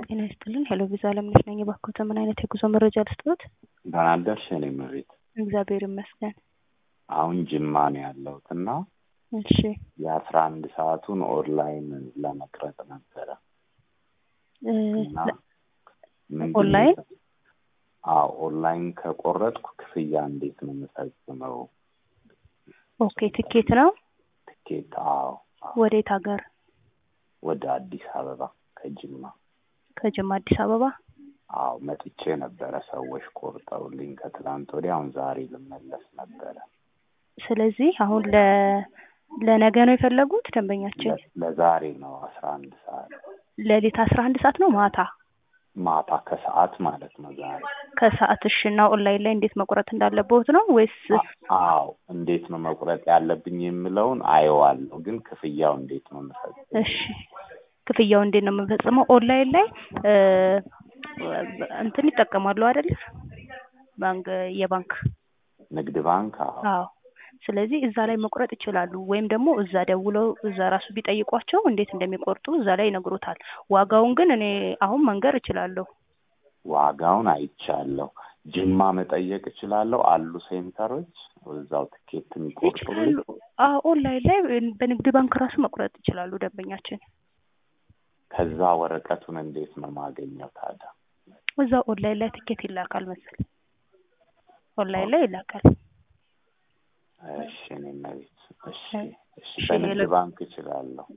ጤና ይስጥልን። ሄሎ ቪዛ አለምነሽ ነኝ። እባክዎት ምን አይነት የጉዞ መረጃ ልስጥዎት? ደህና አደርሽ የኔ እመቤት። እግዚአብሔር ይመስገን። አሁን ጅማ ነው ያለሁት እና እሺ የአስራ አንድ ሰዓቱን ኦንላይን ለመቅረጽ ነበረ እ እና ምንድን ነው ኦንላይን? አዎ ኦንላይን ከቆረጥኩ ክፍያ እንዴት ነው የምፈጽመው? ኦኬ ትኬት ነው። ትኬት? አዎ አዎ። ወዴት ሀገር? ወደ አዲስ አበባ ከጅማ። ከጅማ አዲስ አበባ። አዎ መጥቼ ነበረ ሰዎች ቆርጠውልኝ ከትላንት ወዲያ። አሁን ዛሬ ልመለስ ነበረ። ስለዚህ አሁን ለ ለነገ ነው የፈለጉት ደንበኛችን? ለ- ለዛሬ ነው አስራ አንድ ሰዓት ሌሊት አስራ አንድ ሰዓት ነው ማታ ማታ ከሰዓት ማለት ነው ዛሬ። ከሰዓት። እሺ እና ኦንላይን ላይ እንዴት መቁረጥ እንዳለበት ነው ወይስ? አ- አዎ እንዴት ነው መቁረጥ ያለብኝ የምለውን አየዋለሁ፣ ግን ክፍያው እንዴት ነው የምፈጽመው? እሺ ክፍያው እንዴት ነው የምንፈጽመው? ኦንላይን ላይ እ እንትን ይጠቀማሉ አይደል? ባንክ የባንክ ንግድ ባንክ? አዎ አዎ። ስለዚህ እዛ ላይ መቁረጥ ይችላሉ። ወይም ደግሞ እዛ ደውለው እዛ ራሱ ቢጠይቋቸው እንዴት እንደሚቆርጡ እዛ ላይ ይነግሮታል። ዋጋውን ግን እኔ አሁን መንገር እችላለሁ። ዋጋውን አይቻለሁ። ጅማ መጠየቅ እችላለሁ? አሉ ሴንተሮች እዛው ትኬት የሚቆርጡልኝ? ይችላሉ። አዎ ኦንላይን ላይ በንግድ ባንክ ራሱ መቁረጥ ይችላሉ ደንበኛችን። ከዛ ወረቀቱን እንዴት ነው ማገኘው ታዲያ? እዛ ኦንላይን ላይ ትኬት ይላካል መሰል ኦንላይን ላይ ይላካል። እሺ እኔ እመቤት፣ እሺ እሺ። እሺ፣ በንግድ ሌላ- ባንክ እችላለሁ?